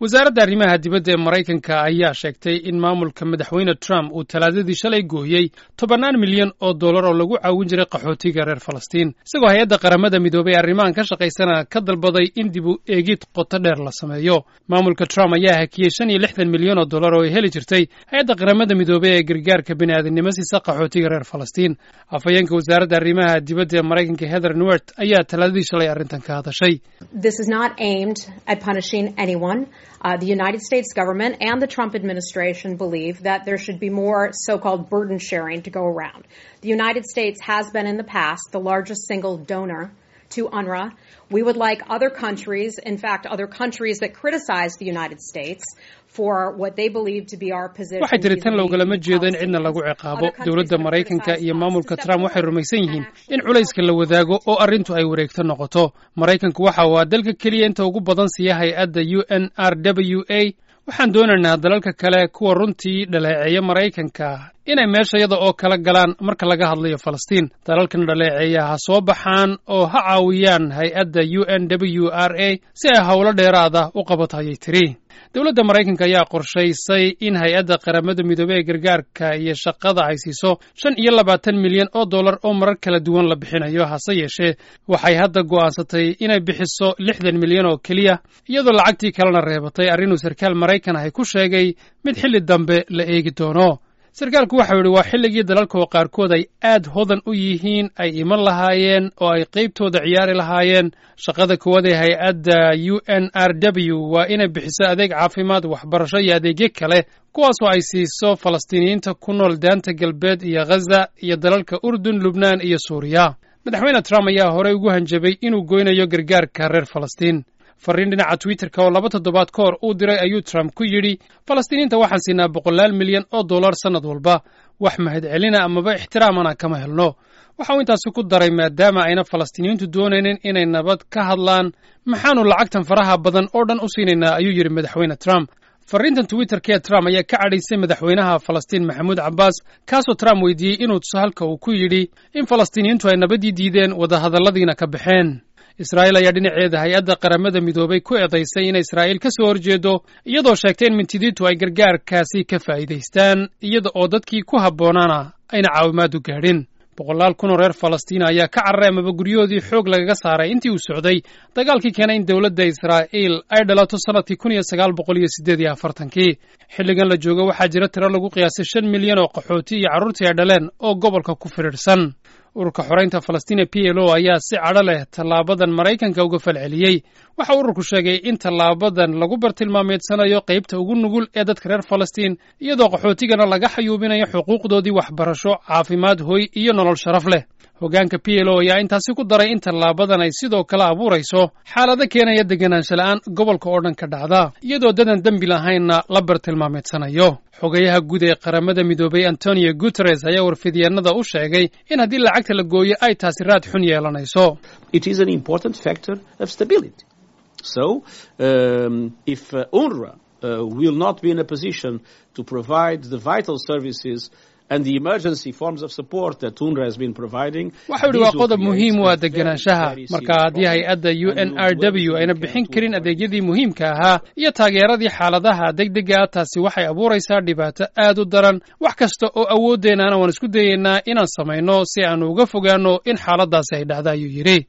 wasaaradda arrimaha dibadda ee maraykanka ayaa sheegtay in maamulka madaxweyne trump uu talaadadii shalay gooyey tobannaan milyan oo dollar oo lagu caawin jiray qaxootiga reer falastiin isagoo hay-adda qaramada midoobay arrimahan ka shaqaysana ka dalbaday in dib u eegid qoto dheer la sameeyo maamulka trump ayaa hakiyey shan iyo lixdan milyan oo dollar oo ay heli jirtay hay-adda qaramada midoobey ee gargaarka bini'aadinimo siisa qaxootiga reer falastiin afhayeenka wasaaradda arrimaha dibadda ee maraykanka heather nuert ayaa talaadadii shalay arrintan ka hadashay Uh, the United States government and the Trump administration believe that there should be more so-called burden sharing to go around. The United States has been in the past the largest single donor to UNRWA. We would like other countries, in fact, other countries that criticize the United States for what they believe to be our position. waxay tiri tan logalama jeedo in cidna lagu ciqaabo dowladda maraykanka iyo maamulka trump waxay rumaysan yihiin in culayska la wadaago oo arrintu ay wareegto noqoto maraykanku waxa waa dalka keliya inta ugu badan siiya hay-adda u n r w a waxaan doonaynaa dalalka kale kuwa runtii dhaleeceeya maraykanka inay meeshayada oo kala galaan marka laga hadlayo falastiin dalalkan dhaleeceeya ha soo baxaan oo ha caawiyaan hay-adda u n w r a si ay howlo dheeraada u qabato ayay tiri dowladda maraykanka ayaa qorshaysay in hay-adda qaramada midoobey ee gargaarka iyo shaqada ay siiso shan iyo labaatan milyan oo dollar oo marar kala duwan la bixinayo hase yeeshee waxay hadda go'aansatay inay bixiso lixdan milyan oo keliya iyadoo lacagtii kalena reebatay arrinuu sarkaal maraykan ahy ku sheegay mid xilli dambe la eegi doono sarkaalku waxau yidhi waa xilligii dalalka oo qaarkood ay aad hodan u yihiin ay iman lahaayeen oo ay qaybtooda ciyaari lahaayeen shaqada koowaad ee hay-adda u n r w waa inay bixiso adeeg caafimaad waxbarasho iyo adeegyo kale kuwaasoo ay siiso falastiiniyiinta ku nool daanta galbeed iyo ghaza iyo dalalka urdun lubnaan iyo suuriya madaxweyne trump ayaa horey ugu hanjabay inuu goynayo gargaarka reer falastiin farriin dhinaca twitterka oo laba toddobaad ka hor uu diray ayuu trump ku yidhi falastiiniinta waxaan siinaa boqolaal milyan oo dollar sannad walba wax mahadcelina amaba ixtiraamana kama helno waxa uu intaasi ku daray maadaama ayna falastiiniyiintu doonaynin inay nabad ka hadlaan maxaannu lacagtan faraha badan oo dhan u siinaynaa ayuu yidhi madaxweyne trump farriintan twitterka ee trump ayaa ka cadhaysay madaxweynaha falastiin maxamuud cabbaas kaasoo trump weydiiyey inuu tuso halka uu ku yidhi in falastiiniyiintu ay nabaddii diideen wadahadalladiina ka baxeen israa'iil ayaa dhinaceeda hay-adda qaramada midoobay ku eedaysay inay israa'iil ka soo horjeedo iyadoo sheegtay in mintidiintu ay gargaarkaasi ka faa'iidaystaan iyada oo dadkii ku habboonaana ayna caawimaadu gaadhin boqolaal kun oo reer falastiina ayaa ka cararay amaba guryahoodii xoog lagaga saaray intii uu socday dagaalkii keenay in dowladda israa'iil ay dhalato sannadkii kun iyo sagaal boqol iyo siddeed iyo afartankii xilligan la joogo waxaa jira tiro lagu qiyaasay shan milyan oo qaxooti iyo carruurtii ay dhaleen oo gobolka ku fidhiidhsan ururka xoraynta falastiina p l o ayaa si cadho leh tallaabadan maraykanka uga falceliyey waxa ururku sheegay in tallaabadan lagu bartilmaameedsanayo qaybta ugu nugul ee dadka reer falastiin iyadoo qaxootigana laga xayuubinayo xuquuqdoodii waxbarasho caafimaad hoy iyo nolol sharaf leh hoggaanka p l o ayaa intaasi ku daray in tallaabadan ay sidoo kale abuurayso xaalado keenaya deganaansha la'aan gobolka oo dhan ka dhacda iyadoo dadan dembi lahaynna la bartilmaameedsanayo xogayaha guud ee qaramada midoobay antonio guteres ayaa warfidyaenada u sheegay in haddii lacagta la gooyo ay taasi raad xun yeelanayso So, um, if uh, UNRWA uh, will not be in a position to provide the vital services and the emergency forms of support that UNRWA has been providing, waxa yidhi waa qodob muhiim u ah deganaanshaha marka haddii hay-adda u n r w ayna bixin karin adeegyadii muhiimka ahaa iyo taageeradii xaaladaha degdega ah taasi waxay abuuraysaa dhibaato aad u daran wax kasta oo awooddeennaana waan isku dayaynaa inaan samayno si aanu uga fogaanno in xaaladaasi ay dhacdo ayuu yidhi